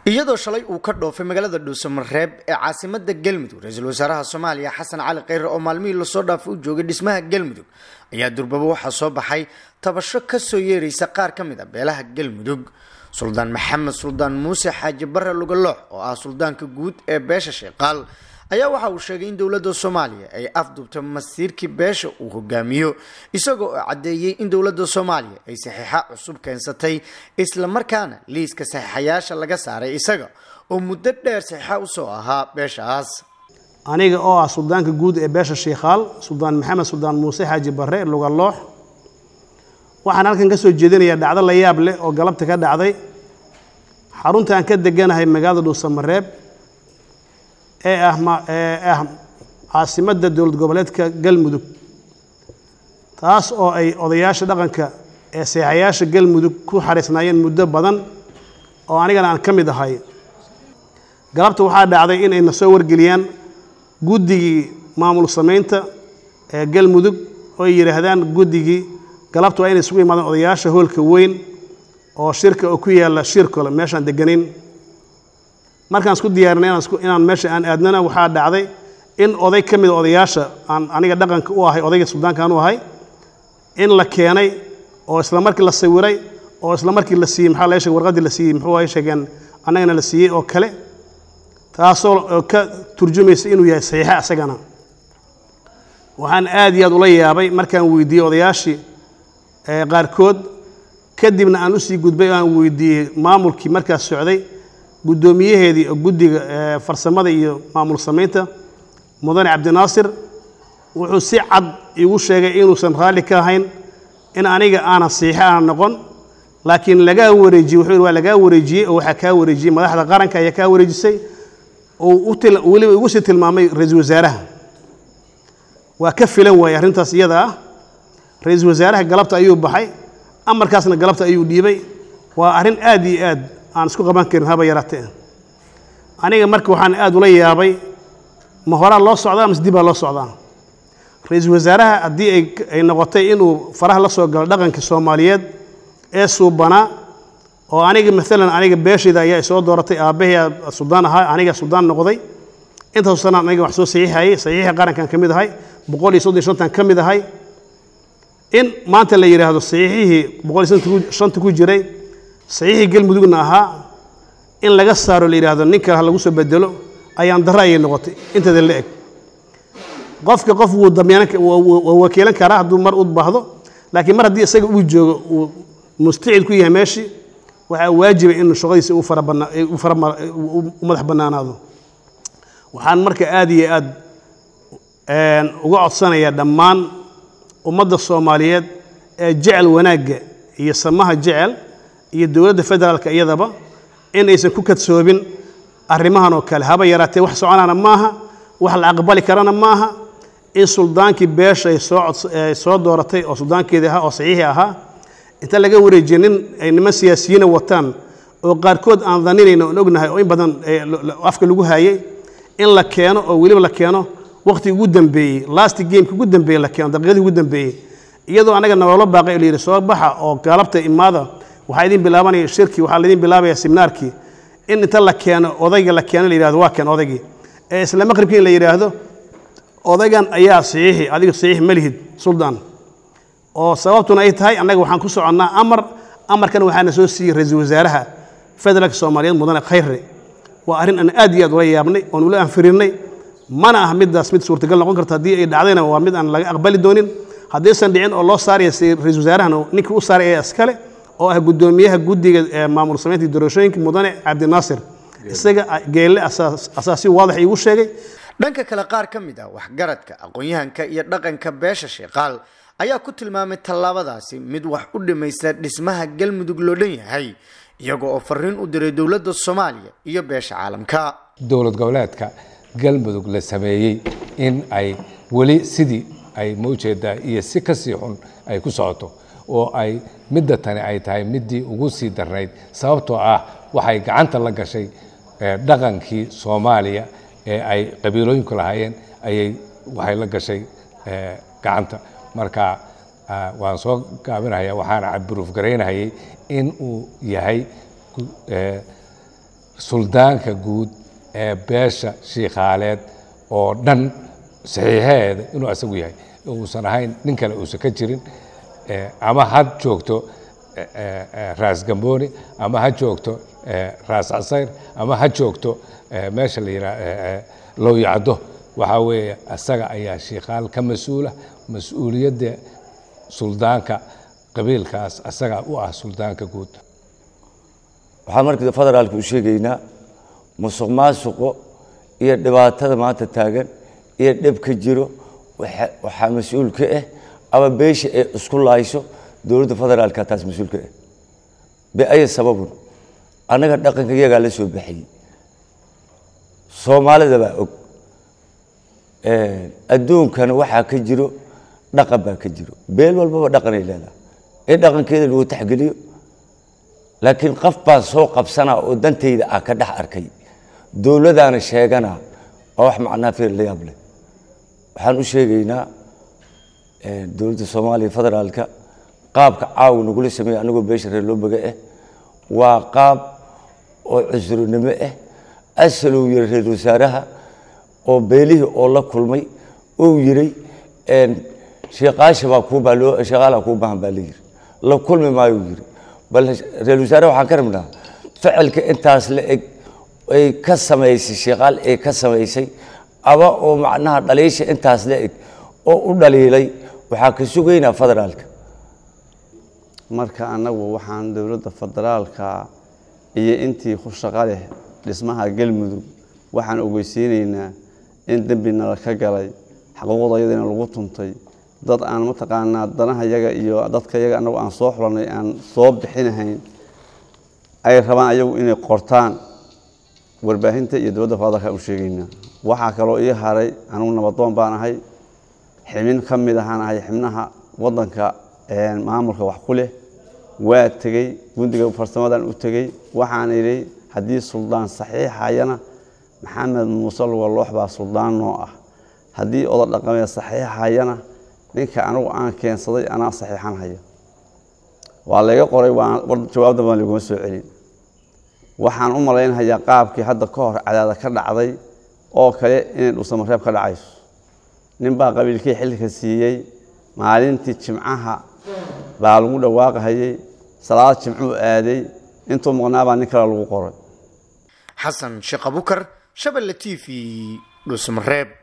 iyadoo shalay uu ka dhoofay magaalada dhuusamareeb ee caasimada galmudug ra-iisul wasaaraha soomaaliya xasan cali kheyre oo maalmihii lasoo dhaafay u joogay dhismaha galmudug ayaa durbaba waxaa soo baxay tabasho kasoo yeeraysa qaar ka mid a beelaha galmudug suldaan maxamed suldaan muuse xaaji bare lugaloox oo ah suldaanka guud ee beesha sheeqaal ayaa waxa uu sheegay in dowladda soomaaliya ay afdubto masiirkii beesha uu hogaamiyo isagoo oo caddeeyey in dowladda soomaaliya ay saxiixa cusub keensatay islamarkaana liiska saxiixayaasha laga saaray isaga oo muddo dheer saxiixa usoo ahaa beeshaas aniga oo ah suldaanka guud ee beesha shiikhaal suldaan maxamed suldaan muuse xaaji bare lugaloox waxaan halkan ka soo jeedinayaa dhacdo la yaab leh oo galabta ka dhacday xaruntaan ka deganahay magaalada dhuusamareeb ee ah ee ah caasimadda dowlad goboleedka galmudug taas oo ay odayaasha dhaqanka ee seexayaasha galmudug ku xariisnaayeen muddo badan oo anigana aan ka mid ahay galabta waxaa dhacday in ay na soo wargeliyaan guddigii maamul samaynta ee galmudug oo ay yidhaahdaan guddigii galabta waa inay isugu yimaadaan odayaasha hoolka weyn oo shirka oo ku yaalla shirkole meeshaan deganayn markaan isku diyaarinay inaan meesha aan aadnana waxaa dhacday in oday ka mida odayaasha aan aniga dhaqanka u ahay odayga suldaankaan u ahay in la keenay oo isla markii la sawiray oo isla markii la siiyey maxaa laga sheegay warqaddii la siiyey muxuu ay sheegeen annagana la siiyey oo kale taasoo ka turjumaysa inuu yahay saxiixa isagana waxaan aad iyo aad ula yaabay markaan weydiiyey odayaashii qaarkood kadibna aan usii gudbay oo aan weydiiyey maamulkii markaas socday guddoomiyaheedii oo guddiga farsamada iyo maamul samaynta mudane cabdinaasir wuxuu si cad igu sheegay inuusan raalli ka ahayn in aniga aanan saxiixo aanan noqon laakiin lagaa wareejiyey wuxuu waa lagaa wareejiyey oo waxaa kaa wareejiyey madaxda qaranka ayaa kaa wareejisay oo weliba igu sii tilmaamay ra-iisul wasaaraha waa ka filan waayey arrintaas iyada ah ra-iisul wasaaraha galabta ayuu baxay amarkaasna galabta ayuu dhiibay waa arrin aad iyo aad aan isku qaban karin haba yaraatee aniga marka waxaan aad ula yaabay ma horaa loo socdaa mase dibaa loo socdaa ra-iisul wasaaraha haddii ay noqotay inuu faraha la soo galo dhaqankii soomaaliyeed ee suubanaa oo aniga maalan aniga beeshayda ayaa soo dooratay aabbahay suldaan ahaa aniga suldaan noqday intaasoo sanaan aniga wax soo saxiixayay saxiixa qarankan ka mid ahay boqol iyo soddon shantan ka mid ahay in maanta la yidhaahdo saxiixihii boqol iyo shanta ku jiray saxiixii galmudugna ahaa in laga saaro la yidhaahdo ninka ha lagu soo bedelo ayaan darro ayay noqotay inteeda la eg qofka qof wuu damyaanan waa wakiilan karaa hadduu mar u baahdo laakiin mar haddii isaga uu joogo uu mustacid ku yahay meeshii waxaa waajiba in shaqadiisa u farabanaa u fara u madax bannaanaado waxaan marka aad iyo aad uga codsanayaa dhammaan ummadda soomaaliyeed ee jecel wanaagga iyo samaha jecel iyo dowladda federaalka iyadaba in aysan ku kadsoobin arrimahan oo kale haba yaraatee wax soconaana maaha wax la aqbali karana maaha in suldaankii beesha ay soo soo dooratay oo suldaankeedii ahaa oo saxiixi ahaa inta laga wareejiye nin ay niman siyaasiyiina wataan oo qaarkood aan daninayna oon ognahay oo in badan afka lagu haayey in la keeno oo weliba la keeno waqti ugu dambeeyey last gameki ugu dambeeyey la keeno daqiiqadii ugu dambeeyey iyadoo anaga naloola baaqay oo layidhi soo baxa oo galabta imaada waxaa idin bilaabanaya shirkii waxaa laydin bilaabaya seminaarkii in inta la keeno odayga la keeno la yidhahdo waa keen odaygii ee isla maqribkii in la yidhaahdo odaygan ayaa saxiixi adiga saxiix ma lihid suldaan oo sababtuna ay tahay annaga waxaan ku soconnaa amar amarkan waxaana soo siiyey ra-iisul wasaaraha federaalka soomaaliyeed mudane khayre waa arrin aan aad iyo aad ula yaabnay oon ula anfirinnay mana ah middaas mid suurtagal noqon karta haddii ay dhacdayna waa mid aan laga aqbali doonin haddaysan dhicin oo loo saaraya ra-iisul wasaarahana ninkii u saaray ee iskale oo ah guddoomiyaha guddiga ee maamul samaynta doorashooyinka mudane cabdinaasir isaga geelle asaasi waadax iigu sheegay dhanka kale qaar ka mid ah waxgaradka aqoon-yahanka iyo dhaqanka beesha sheeqaal ayaa ku tilmaamay tallaabadaasi mid wax u dhimaysa dhismaha galmudug loo dhan yahay iyagoo oo fariin u diray dowladda soomaaliya iyo beesha caalamka dowlad goboleedka galmudug la sameeyey in ay weli sidii ay ma ujeedaa iyo si kasii xun ay ku socoto oo ay midda tani ay tahay middii ugu sii darnayd sababtoo ah waxay gacanta la gashay dhaqankii soomaaliya ee ay qabiilooyinku lahaayeen ayay waxay la gashay gacanta marka waan soo gaabinaya waxaana buruuf garaynahayay in uu yahay suldaanka guud ee beesha shiikhaaleed oo dhan saxiixaheeda inuu asagu yahay uusan ahayn nin kale uusan ka jirin ama ha joogto raas gambooni ama ha joogto raas casayr ama ha joogto meesha la yidhaha lowyacdo waxaa weeye asaga ayaa shiikhaal ka mas-uula mas-uuliyadda suldaanka qabiilkaas asaga u ah suldaanka guud waxaan marka federaalka u sheegaynaa musuq maasuqo iyo dhibaatada maanta taagan iyo dhib ka jiro waxaa mas-uul ka ah ama beesha ay isku laayso dowladda federaalka taas mas-uul ka ah biaya sababun annaga dhaqanka iyagaa la soo baxayey soomaalida baa og adduunkana waxaa ka jiro dhaqan baa ka jiro beel walbaba dhaqanay leedahay in dhaqankeeda lagu taxgeliyo laakiin qof baa soo qabsanaa oo dantayda ah ka dhex arkay dowladaana sheeganaa waa wax macnaa feer la yaab leh waxaan u sheegaynaa dowladda soomaaliya federaalka qaabka caawa nagula sameeya anagoo beesha reer loobaga ah waa qaab oo cusurnimo ah asalow yiri reer wasaaraha oo beelihii oo la kulmay ou yiray sheekaasha baa kuubaa loo sheekaalaa kuu baahan baa la yiri la kulmi maayuu yiri bal reer wasaaraha waxaan ka rabnaa ficilka intaas la eg ay ka samaysay sheekaal ay ka samaysay aba oo macnaha dhaliisha intaas la eg oo u dhaliilay waxaa ka sugaynaa federaalka marka annagu waxaan dowladda federaalka iyo intii ku shaqo leh dhismaha galmudug waxaan ogeysiinaynaa in dembi nala ka galay xaquuqdayadina lagu tuntay dad aan mataqaanaa danaha yaga iyo dadka yaga annagu aan soo xulanay aan soo bixinahayn ay rabaan ayagu inay qortaan warbaahinta iyo dowladda federaalka u sheegaynaa waxaa kaloo ii haray anugu nabadoon baan ahay xibin ka mid ahaan ahay xibnaha waddanka maamulka wax ku leh waa tegey gundiga farsamadan u tegey waxaan idhi haddii suldaan saxiixayana maxamed muuse lugaloox baa suldaan noo ah haddii oda dhaqameed saxiixayana ninka anigu aan keensaday anaa saxiixan hayo waa layga qoray jawaabda baan laguma soo celin waxaan u malaynhayaa qaabkii hadda ka hor cadaada ka dhacday oo kale inay dhusamareeb ka dhacayso ninbaa qabiilkii xilka siiyey maalintii jimcaha baa lagu dhawaaqahayey salaad jimcuu aaday intuu maqnaabaa nin kale lagu qoray xasan sheekh abukar shabelle t v dhusmareeb